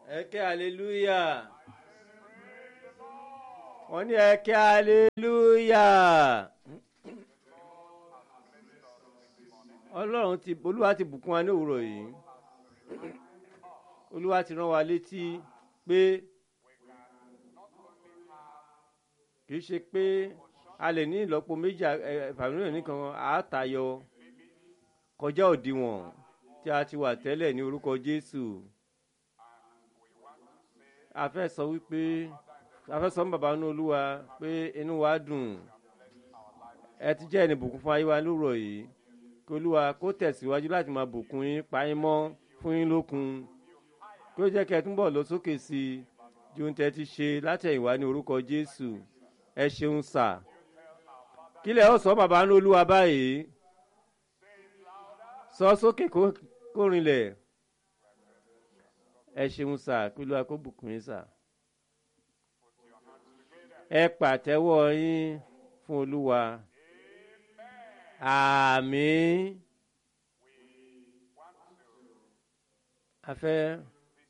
ẹ ké hallelujah wọ́n ní ẹ ké hallelujah ọlọ́run ti olúwa ti bùkún wa ní òwúrọ̀ yìí olúwa ti rán wa létí pé kì í ṣe pé a lè ní ìlọ́po méjì fàmílíọ̀nù nìkan àátayọ kọjá òdiwọ̀n tí a ti wà tẹ́lẹ̀ ní orúkọ jésù a fẹ́ sọ wípé a fẹ́ sọ fún bàbá inú olúwa pé inú wa dùn ẹ ti jẹ́ ẹni bùkún fún ayé wa lóòrọ̀ yìí kí olúwa kó tẹ̀síwájú láti máa bùkún yín pa yín mọ́ fún yín lókun kí ó jẹ́ kí ẹ túnbọ̀ lọ sókè sí i ju ohun tẹ́ ti ṣe látẹ̀yìnwá ní orúkọ jésù ẹ ṣeun sà kílẹ̀ ó sọ bàbá inú olúwa báyìí sọ sókè kó rinlẹ̀ ẹ ṣeun sà kí olúwa kó bùkún yín sà ẹ pàtẹ́wọ́ yín fún olúwa àmín a fẹ́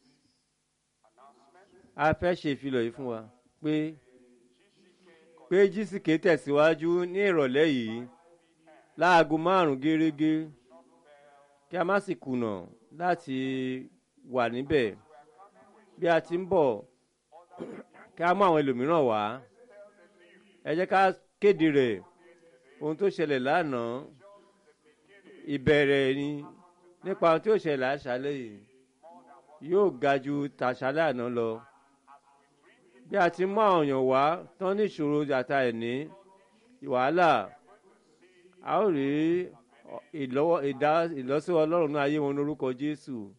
a fẹ́ ṣe ìfilọ̀ yìí fún wa pé pé jísìkè tẹ̀síwájú ní ìrọ̀lẹ́ yìí láago márùn-ún gẹ́rẹ́gẹ́ kí a má sì kùnà láti wà níbẹ̀ bí a ti ń bọ̀ kí a mú àwọn ẹlòmíràn wá ẹ jẹ́ ká kéde rẹ̀ ohun tó ṣẹlẹ̀ lánàá ìbẹ̀rẹ̀ ni nípa ohun tí ó ṣẹlẹ̀ àṣálẹ̀ yìí yóò ga ju tàṣálẹ̀ àná lọ bí a ti mú àwọn èèyàn wá tán ní ìṣòro àta ẹ̀ní wàhálà a ó rí ìlọ́síwọ́ ọlọ́run ní ayé wọn lórúkọ jésù